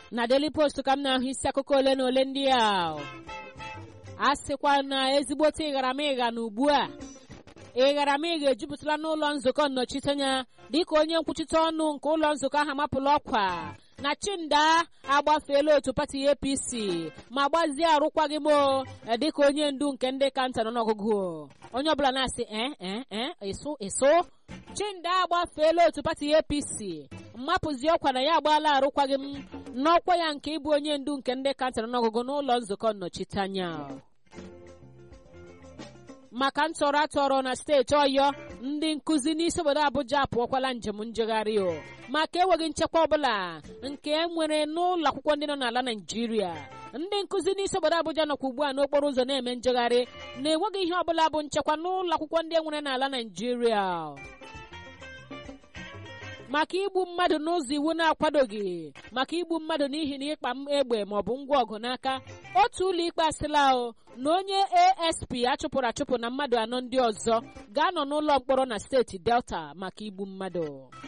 na Daily Post ka m na-ahụ isi akụkọ ole na ole ndị a a sịkwa na ezigbote ịgharamịgha na ugbu a ịgharamịgha ejupụtala n'ụlọ nzukọ nnọchiteanya dịka onye nkwuchite ọnụ nke ụlọ nzukọ ahụ amapụla ọkwa na chinda agbafeela otu pati apc ma gbazie arụkwaghị m dịka onye ndu nke ndị kanta nọ n'ọgụgụ onye ọbụla na-asị ee ịsụ ịsụ chinda agbafeela otu pati apc mmapụzi ọkwa na ya agbaala arụkwaghị m n'ọkwa ya nke ịbụ onye ndu nke ndị kanta nọ n'ọgụgụ n'ụlọ nzukọ nnọchiteanya maka ntọrọ atọrọ na steeti ọyọ ndị nkụzi n'isi obodo abụja apụọkwala njem njegharị o maka enweghị nchekwa ọbụla nke nwere n'ụlọ akwụkwọ ndị nọ n'ala naijiria ndị nkụzi n'isi obodo abụja nọkwa ugbu a n'okporo ụzọ na-eme njegharị na-enweghị ihe ọbụla bụ nchekwa n'ụlọ akwụkwọ ndị enwere n'ala naijiria maka igbu mmadụ n'ụzọ iwu na-akwadoghị maka igbu mmadụ n'ihi na ịkpa egbe maọbụ ngwa ọgụ n'aka otu ụlọ ikpe asịla o na onye asp achụpụrụ achụpụ na mmadụ anọ ndị ọzọ ga-anọ n'ụlọ mkpọrọ na steeti delta maka igbu mmadụ